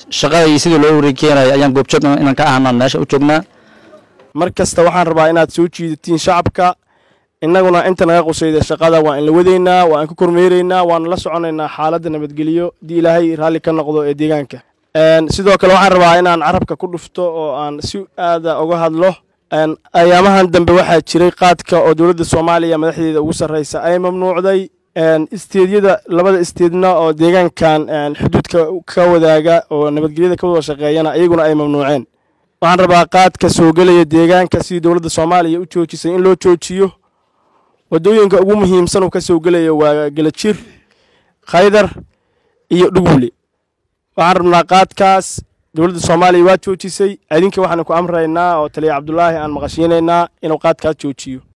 shaqada iyo sidii loo wareegkeenaya ayaan goobjoog inaan ka ahanaan meesha u joognaa mar kasta waxaan rabaa inaad soo jiidatiin shacabka innaguna inta naga qusayda shaqada waa in la wadaynaa waa in ka kormeeraynaa waana la soconaynaa xaaladda nabadgelyo haddii ilaahay raalli ka noqdo ee deegaanka sidoo kale waxaan rabaa inaan carabka ku dhufto oo aan si aada uga hadlo ayaamahan dambe waxaa jiray qaadka oo dowladda soomaaliya madaxdeeda ugu sarreysa ay mamnuucday isteedyada labada isteedna oo deegaankan xuduudka ka wadaaga oo nabadgelyada ka wada shaqeeyana iyaguna ay mamnuuceen waxaan rabaa qaadka soo gelaya deegaanka sidii dowladda soomaaliya u joojisay in loo joojiyo waddooyinka ugu muhiimsan uu ka soo gelaya waa gelajir khaydar iyo dhugule waxaan rabnaa qaadkaas dowladda soomaaliya waa joojisay idinka waxaan ku amraynaa oo taliya cabdulaahi aan maqashiinaynaa inuu qaadkaas joojiyo